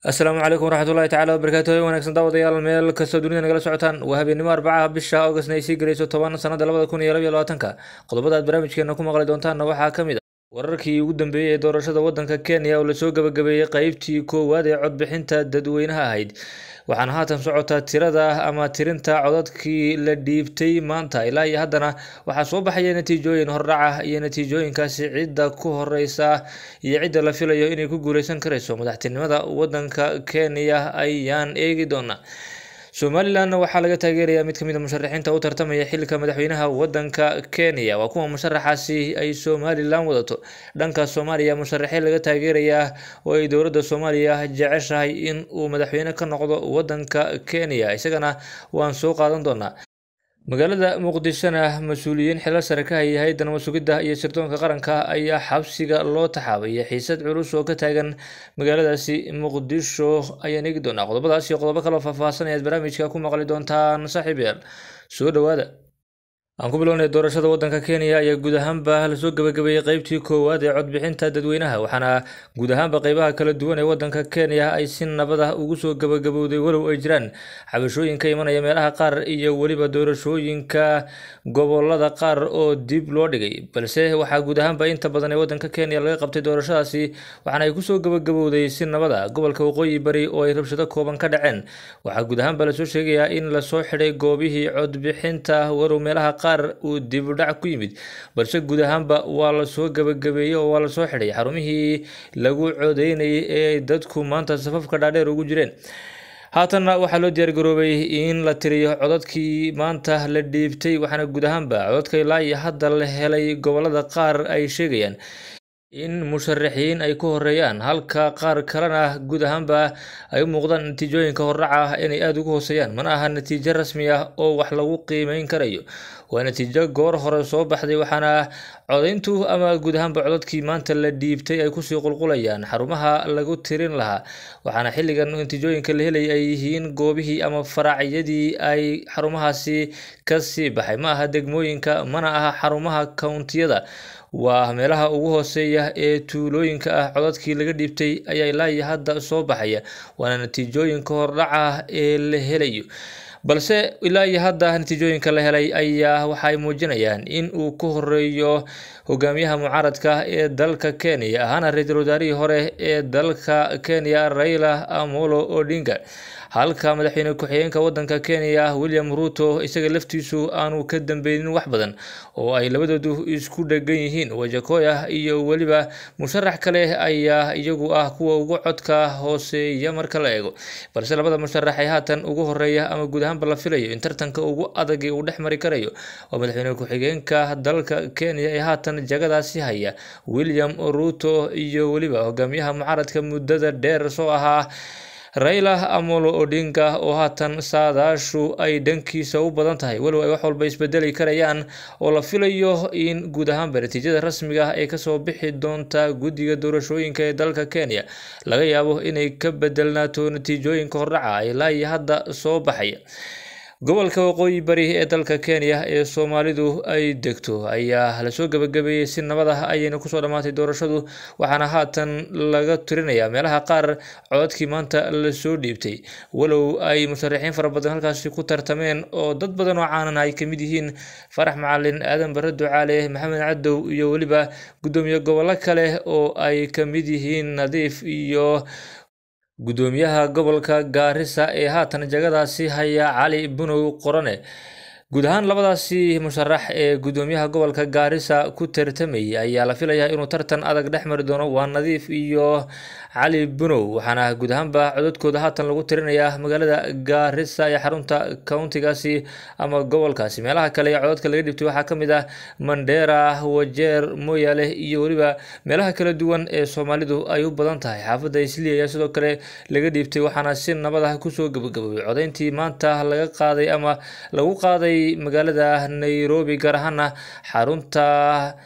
asalaamu calaykum waraxmatullahi tacala wabarakaatu wanaagsan daawadayaal meel kastoo dunida nagala socotaan waa habeenimo arbacaha bisha augustna ay sii gelayso toban sanada labada kun iyo labaiyo labaatanka qodobada aad barnaamijkeena ku maqli doontaanna waxaa ka mid a wararkii ugu dambeeyey ee doorashada wadanka kenya oo lasoo gabagabeeyey qeybtii koowaad ee codbixinta dadweynaha ahayd waxaana haatan socotaa tirada ama tirinta codadkii la dhiibtay maanta ilaa iyo haddana waxaa soo baxaya natiijooyin hordhaca iyo natiijooyinkaasi cidda ku horeysa iyo cidda la filayo inay ku guuleysan karayso madaxtinimada wadanka kenya ayaan eegi doonaa somalilan waxaa laga taageerayaa mid kamid a musharaxiinta u tartamaya xilka madaxweynaha wadanka kenya waa kuwa musharaxaasi ay somalilan wadato dhanka soomaaliya musharaxiin laga taageerayaa oo ay dowladda soomaaliya jeceshahay in uu madaxweyne ka noqdo wadanka kenya isagana waan soo qaadan doonaa magaalada muqdishona mas-uuliyiin xilal sare ka hayay hay-adda nabad sugidda iyo sirdoonka qaranka ayaa xabsiga loo taxaabay xiisad culus oo ka taagan magaaladaasi muqdisho ayaan eegi doonaa qodobadaas iyo qodobo kaloo faahfaahsan ayaad barnaamijka ku maqli doontaan saaxiib yaal soo dhowaada aan ku bilownay doorashada wadanka kenya ayaa guud ahaanba lasoo gabagabeeyey qeybtii koowaad ee codbixinta dadweynaha waxaana guud ahaanba qeybaha kala duwan ee wadanka kenya ay si nabad ah ugu soo gabagabowday walow ay jiraan xabashooyin ka imanaya meelaha qaar iyo weliba doorashooyinka gobolada qaar oo dib loo dhigay balse waxaa guud ahaanba inta badan ee wadanka kenya laga qabtay doorashadaasi waxaana ay kusoo gabagabowday si nabad ah gobolka waqooyi bari oo ay rabshado kooban ka dhaceen waxaa guud ahaanba lasoo sheegayaa in lasoo xidhay goobihii codbixinta walow meelaha qaar uu dibudhac ku yimid balse guud ahaanba waa lasoo gabagabeeyey oo waa lasoo xidhay xarumihii lagu codeynayay ee dadku maanta safafka dhaadheer ugu jireen haatanna waxaa loo diyaargaroobay in la tiriyo codadkii maanta la dhiibtay waxaana guud ahaanba codadka ilaa iyo hadda la helay gobolada qaar ay sheegayaan in musharaxiin ay ku horeeyaan halka qaar kalena guud ahaanba ay u muuqdaan natiijooyinka hordhaca ah inay aada ugu hooseeyaan mana aha natiijo rasmi ah oo wax lagu qiimeyn karayo waa natiijo goor hore soo baxday waxaana codayntu ama guud ahaanba codadkii maanta la dhiibtay ay kusii qulqulayaan xarumaha lagu tirin lahaa waxaana xilligan natiijooyinka la helay ay yihiin goobihii ama faraacyadii ay xarumahaasi kasii baxay ma aha degmooyinka mana aha xarumaha kountiyada waa meelaha ugu hooseeya ee tuulooyinka ah codadkii laga dhiibtay ayaa ilaa iyo hadda soo baxaya waana natiijooyinka hordhaca ee la helayo balse ilaa iyo hadda natiijooyinka la helay ayaa waxaay muujinayaan in uu ku horeeyo hogaamiyaha mucaaradka ee dalka kenya ahaana ra-iisul wasaarihii hore ee dalka kenya raila amolo odinga halka madaxweyne ku-xigeenka wadanka kenya william ruto isaga laftiisu aanu ka dambeynin wax badan oo ay labadoodu isku dhegan yihiin wajakoya iyo weliba musharax kale ayaa iyagu ah kuwa ugu codka hooseeya marka la eego balse labada musharax ee haatan ugu horeeya ama guud ahaanba la filayo in tartanka ugu adagi uu dhex mari karayo oo madaxweyne ku-xigeenka dalka kenya ee haatan jagadaasi haya william ruto iyo weliba hogaamiyaha mucaaradka muddada dheer soo ahaa raila amolo odinga oo haatan saadaashu ay dhankiisa u badan tahay walow ay wax walba isbedeli karayaan oo la filayo in guud ahaanba natiijada rasmiga ah ee kasoo bixi doonta guddiga doorashooyinka ee dalka kenya laga yaabo inay ka bedelnaato natiijooyinka hordhaca ilaa iyo hadda soo baxaya gobolka waqooyi bari ee dalka kenya ee soomaalidu ay degto ayaa lasoo gabagabeeyey si nabad ah ayayna kusoo dhammaatay doorashadu waxaana haatan laga tirinayaa meelaha qaar codadkii maanta lasoo dhiibtay walow ay musharaxiin fara badan halkaasi ku tartameen oo dad badan oo caanan ay kamid yihiin farax macalin aadan bare ducaale maxamed cadow iyo weliba guddoomiye gobollo kale oo ay kamid yihiin nadiif iyo guddoomiyaha gobolka gaarisa ee haatan jagadaasi haya cali bunow qorane guud ahaan labadaasi musharax ee guddoomiyaha gobolka gaarisa ku tartamayay ayaa la filayaa inuu tartan adag dhex mari doono waa nadiif iyo cali bunow waxaana guud ahaanba codadkooda haatan lagu tirinayaa magaalada gaarisa ee xarunta countigaasi ama gobolkaasi meelaha kale ee codadka laga dhibtay waxaa kamid ah mandera wajeer moyale iyo weliba meelaha kala duwan ee soomaalidu ay u badan tahay xaafadda isli ayaa sidoo kale laga dhiibtay waxaana si nabad ah kusoo gabagaboobay codayntii maanta laga qaaday ama lagu qaaday magaalada nairobi gaar ahaana xarunta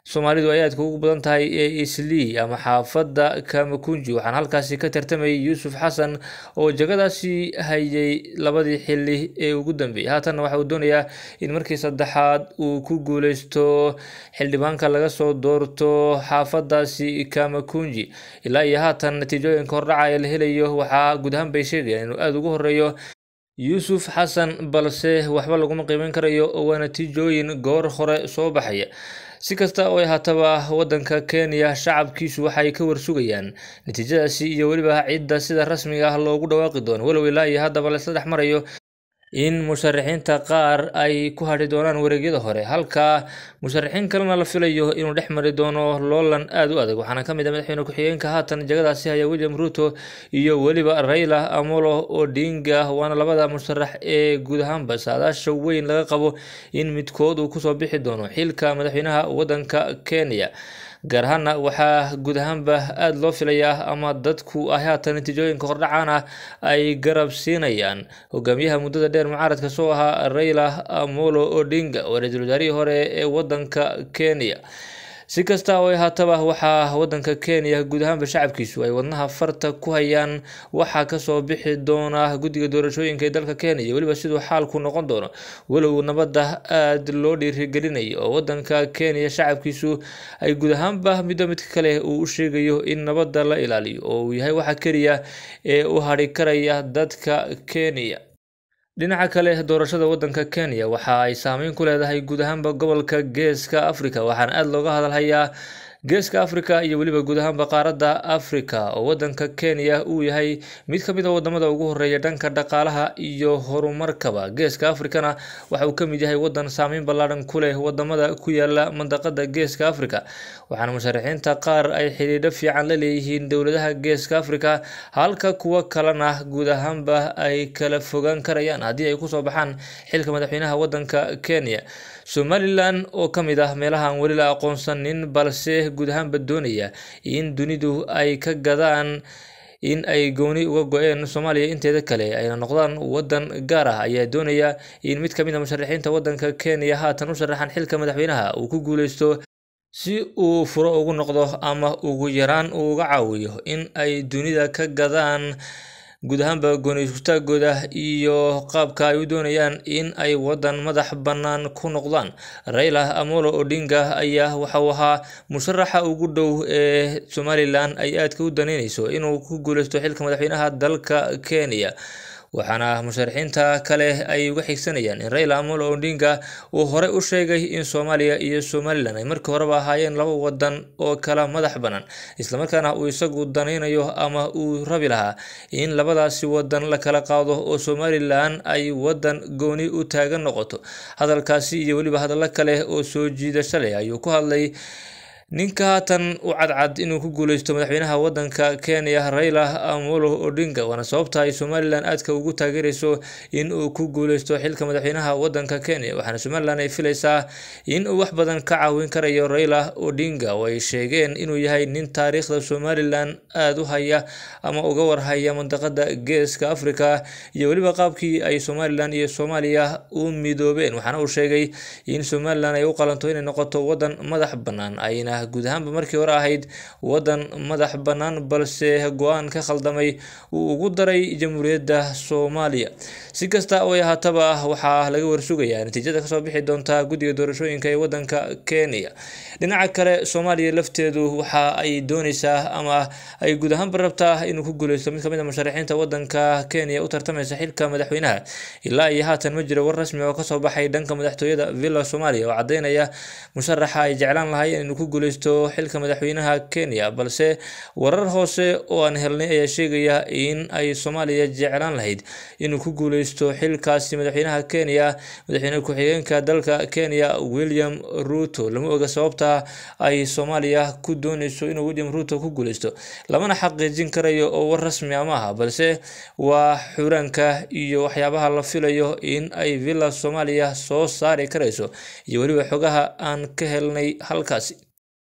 soomaalidu ay aadka ugu badan tahay ee islii ama xaafadda kamakunji waxaana halkaasi ka tartamayay yuusuf xasan oo jagadaasi hayay labadii xili ee ugu dambeeyey haatanna waxa uu doonayaa in markii saddexaad uu ku guuleysto xildhibaanka laga soo doorto xaafadaasi kamakunji ilaa iyo haatan natiijooyinka hordhaca ee la helayo waxaa guud ahaan bay sheegayaan inuu aada ugu horeeyo yuusuf xasan balse waxba laguma qiimeyn karayo oo waa natiijooyin goor hore soo baxaya si kasta oo ay haataba wadanka kenya shacabkiisu waxay ka warsugayaan natiijadaasi iyo weliba cidda sida rasmiga ah loogu dhawaaqi doono walow ilaa iyo haddaba laisla dhex marayo in musharaxiinta qaar ay ku hadhi doonaan wareegyada hore halka musharaxiin kalena la filayo inuu dhex mari doono loolan aada u adag waxaana ka mid ah madaxweyne ku-xigeenka haatan jagadaasi haya william ruto iyo weliba raila amolo odinga waana labada musharax ee guud ahaanba saadaasha weyn laga qabo in midkood uu kusoo bixi doono xilka madaxweynaha wadanka kenya gaar ahaana waxaa guud ahaanba aada loo filayaa ama dadku ay haatan natiijooyinka hordhacaan ah ay garab siinayaan hogaamiyaha muddada dheer mucaaradka soo ahaa raila amolo odinga oo ra-iisul wasaarihii hore ee wadanka kenya si kasta oo ay haataba waxaa wadanka kenya guud ahaanba shacabkiisu ay wadnaha farta ku hayaan waxaa kasoo bixi doona guddiga doorashooyinka ee dalka kenya iyo weliba siduu xaalku noqon doono walow nabadda aada loo dhiirigelinayo oo wadanka kenya shacabkiisu ay guud ahaanba midba midka kale uu u sheegayo in nabadda la ilaaliyo oo uu yahay waxa keliya ee u hadhi karaya dadka kenya dhinaca kale doorashada wadanka kenya waxa ay saameyn ku leedahay guud ahaanba gobolka geeska africa waxaana aada looga hadalhayaa geeska africa iyo weliba guud ahaanba qaaradda africa oo wadanka kenya uu yahay mid ka mid a wadamada ugu horeeya dhanka dhaqaalaha iyo horumarkaba geeska africana waxa uu ka mid yahay wadan saameyn ballaadhan ku leh wadamada ku yaala mandaqada geeska africa waxaana musharaxiinta qaar ay xidhiidho fiican la leeyihiin dowladaha geeska africa halka kuwo kalena guud ahaanba ay kala fogaan karayaan haddii ay kusoo baxaan xilka madaxweynaha wadanka kenya somalilan oo ka mid ah meelaha aan weli la aqoonsanin balse guud ahaanba doonaya in dunidu ay ka gadaan in ay gooni uga go-een soomaaliya inteeda kale ayna noqdaan wadan gaar ah ayaa doonaya in mid ka mid a musharaxiinta wadanka kenya haatan u sharaxan xilka madaxweynaha uu ku guuleysto si uu furo ugu noqdo ama ugu yaraan uu uga caawiyo in ay dunida ka gadaan guud ahaanba goonistaagooda iyo qaabka ay u doonayaan in ay wadan madax bannaan ku noqdaan raila amolo odinga ayaa waxauu ahaa musharaxa ugu dhow ee somalilan ay aadka u daneyneyso inuu ku guuleysto xilka madaxweynaha dalka kenya waxaana musharaxiinta kale ay uga xigsanayaan in raila amolo odinga uu horey u sheegay in soomaaliya iyo somalilan ay markii horeba ahaayeen laba wadan oo kala madax bannaan islamarkaana uu isagu danaynayo ama uu rabi lahaa in labadaasi wadan la kala qaado oo somalilan ay wadan gooni u taagan noqoto hadalkaasi iyo weliba hadallo kale oo soo jiidasho leh ayuu ku hadlay ninka haatan u cadcad inuu ku guuleysto madaxweynaha wadanka kenya raila amolo odinga waana sababta ay somalilan aadka ugu taageereyso in uu ku guuleysto xilka madaxweynaha wadanka kenya waxaana somalilan ay filaysaa in uu wax badan ka caawin karayo raila odinga oo ay sheegeen inuu yahay nin taariikhda somalilan aada u haya ama uga warhaya mandaqada geeska africa iyo weliba qaabkii ay somalilan iyo soomaaliya u midoobeen waxaana uu sheegay in somalilan ay u qalanto inay noqoto wadan madax bannaan ayna guud ahaanba markii hore ahayd wadan madax bannaan balse go-aan ka khaldamay uu ugu daray jamhuuriyadda soomaaliya si kasta oo ay haataba waxaa laga warsugayaa natiijada kasoo bixi doonta guddiga doorashooyinka ee wadanka kenya dhinaca kale soomaaliya lafteedu waxa ay dooneysaa ama ay guud ahaanba rabtaa inuu ku guuleysto mid kamid a musharaxiinta wadanka kenya u tartameysa xilka madaxweynaha ilaa iyo haatan ma jiro war rasmi oo kasoo baxay dhanka madaxtooyada villa soomaaliya oo cadeynaya musharaxa ay jeclaan lahaayeen inuu ku guuleysto xilka madaxweynaha kenya balse warar hoose oo aan helnay ayaa sheegaya in ay soomaaliya jeclaan lahayd inuu ku guuleysto xilkaasi madaxweynaha kenya madaxweyne ku-xigeenka dalka kenya william ruto lama oga sababta ay soomaaliya ku dooneyso inuu william ruto ku guuleysto lamana xaqiijin karayo oo war rasmi a maaha balse waa xuraanka iyo waxyaabaha la filayo in ay villa soomaaliya soo saari karayso iyo weliba xogaha aan ka helnay halkaasi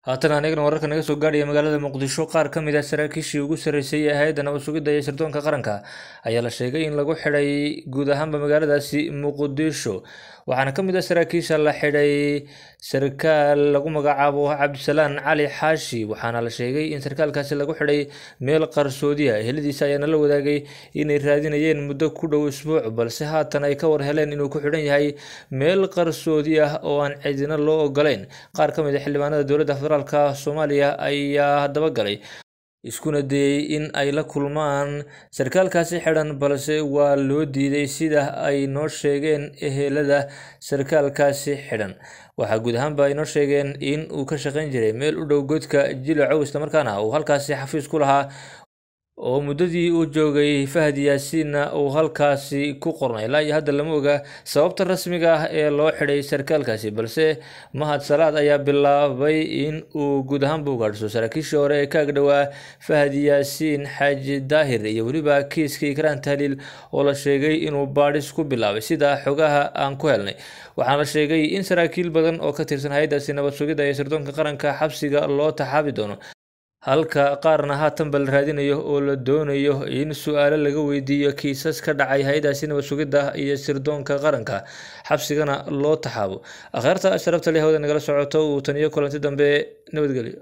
haatan anigana wararka naga soo gaadhaya magaalada muqdisho qaar ka mid ah saraakiishii ugu sarreysay ee hay-adda nabad sugidda iyo sirdoonka qaranka ayaa la sheegay in lagu xidhay guud ahaanba magaaladaasi muqdisho waxaana ka mid ah saraakiisha la xidhay sarkaal lagu magacaabo cabdisalaan cali xaashi waxaana la sheegay in sarkaalkaasi lagu xidhay meel qarsoodiya eheladiisa ayaana la wadaagay inay raadinayeen muddo ku dhow isbuuc balse haatan ay ka war heleen inuu ku xidhan yahay meel qarsoodi ah oo aan cidina loo ogolayn qaar ka mid a xildhibaanada dowladda federaalka soomaaliya ayaa dabagalay iskuna dayey in ay la kulmaan sarkaalkaasi xidhan balse waa loo diiday sida ay noo sheegeen ehelada sarkaalkaasi xidhan waxaa guud ahaanba ay noo sheegeen in uu ka shaqayn jiray meel u dhow godka jilacow islamarkaana uu halkaasi xafiis ku lahaa oo muddadii uu joogay fahad yaasiinna uu halkaasi ku qornay ilaa iyo hadda lama oga sababta rasmiga ah ee loo xidhay sarkaalkaasi balse mahad salaad ayaa bilaabay in uu guud ahaanba ugaadhso saraakiishii hore ee ka agdhowaa fahad yaasiin xaaji daahir iyo weliba kiiska ikraan tahliil oo la sheegay inuu baadhis ku bilaabay sida xogaha aan ku helnay waxaana la sheegay in saraakiil badan oo ka tirsan hay-addaasi nabad sugidda ee sirdoonka qaranka xabsiga loo taxaabi doono halka qaarna haatanba la raadinayo oo la doonayo in su-aalo laga weydiiyo kiisas ka dhacay hay-adaasi nabad sugidda iyo sirdoonka qaranka xabsigana loo taxaabo akhyaarta sharafta leh hawada nagala socoto uu taniyo kulanti dambe nabadgelyo